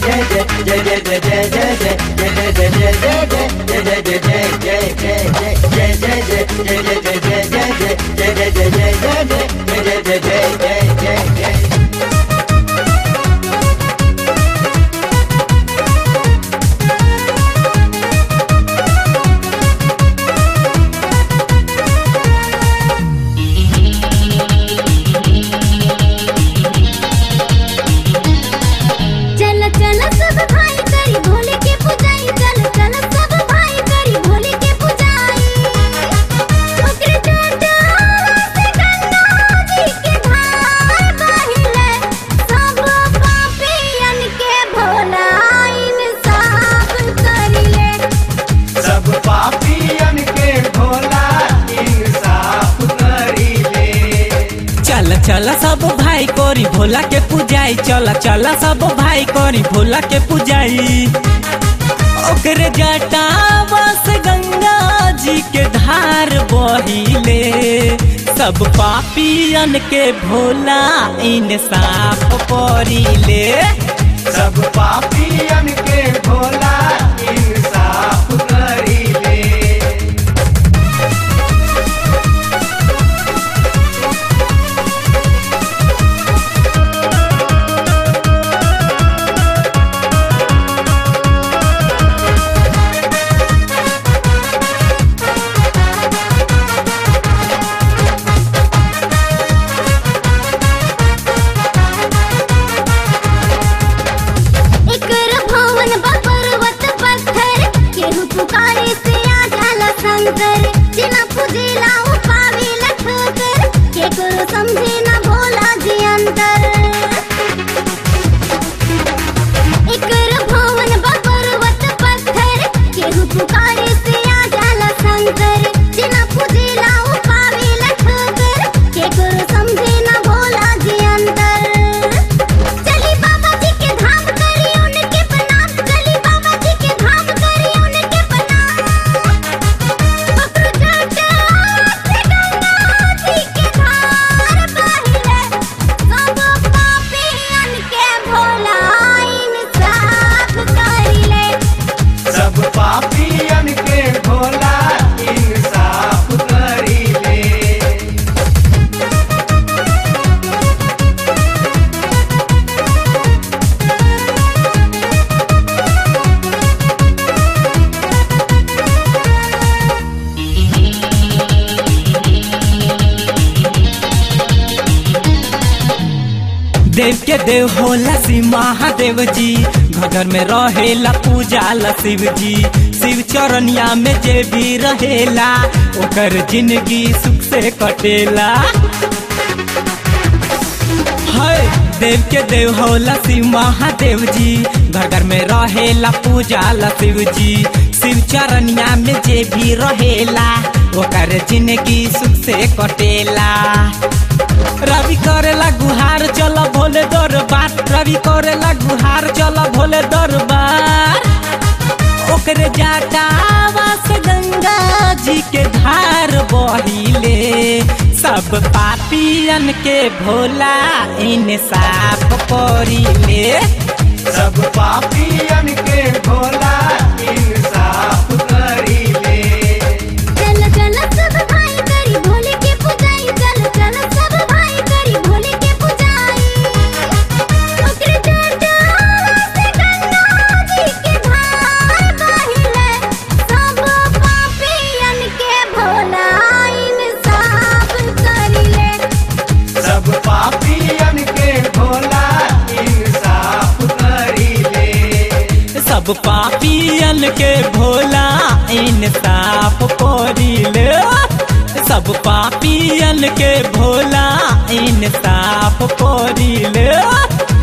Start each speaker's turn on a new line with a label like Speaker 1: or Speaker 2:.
Speaker 1: चल चल सब भाई करी भोले के पुजाई चल चल सब भाई करी भोले के पुजाई ओकरे टाटा से गंगा जी के धार बहिले सब पापियन के भोला इंसाफ करिले
Speaker 2: सब पापियन के भोला इंसाफ करीले
Speaker 3: चल चल सब भाई कोरी भोला के पूजाई चल चल सब भाई कोरी भोला के पूजाई ओकरे जटावा से गंगा जी के धार बहिले सब पापियन के भोला इंसाफ करिले
Speaker 2: सब पापियन के भोला इंसाफ करीले
Speaker 1: एकर भवन बा पर्वत पत्थर केहू पुकारे से आ जाला शंकर जिना पूजेला उ पावेला ठोकर केकरो समझे ना भोला जी अंतर एकर भवन बा पर्वत पत्थर केहू पुकारे से आ जाला शंकर जिना पूजेला उ पावेला ठोकर केकरो समझे ना भोला जी अंतर चली बाबा जी के धाम करी उनके प्रणाम चली बाबा जी के धाम करी उनके प्रणाम पकड़ जाटा से गंगा जी के धार बहिले सब पापियन के भोला इंसाफ करिले
Speaker 2: सब पापियन के भोला इंसाफ करीले
Speaker 3: देव के देव होला शिव महादेव जी घर घर में रहेला पूजा ला शिव जी शिव चरनिया में जे भी रहेला ओकर जिंदगी सुख से कटेला है देव के देव होला शिव महादेव जी घर घर में रहेला पूजा ला शिव जी शिव चरनिया में जे भी रहेला ओकर जिंदगी सुख से कटेला रवि करेला गुहार चल भोले दरबार रवि करेला गुहार चल भोले दरबार ओकरे जाटावा से गंगा जी के धार बहिले सब पापियन के भोला इंसाफ करिले
Speaker 2: सब पापियन के भोला इंसाफ करीले
Speaker 1: चल चल सब भाई करी भोले के पुजाई चल चल सब भाई करी भोले के पुजाई ओकरे टाटा से गंगा जी के धार बहिले सब पापियन के भोला इंसाफ करिले
Speaker 2: सब पापियन के भोला इंसाफ करीले
Speaker 3: सब पापियन के भोला इंसाफ करिले सब पापियन के भोला इंसाफ करिले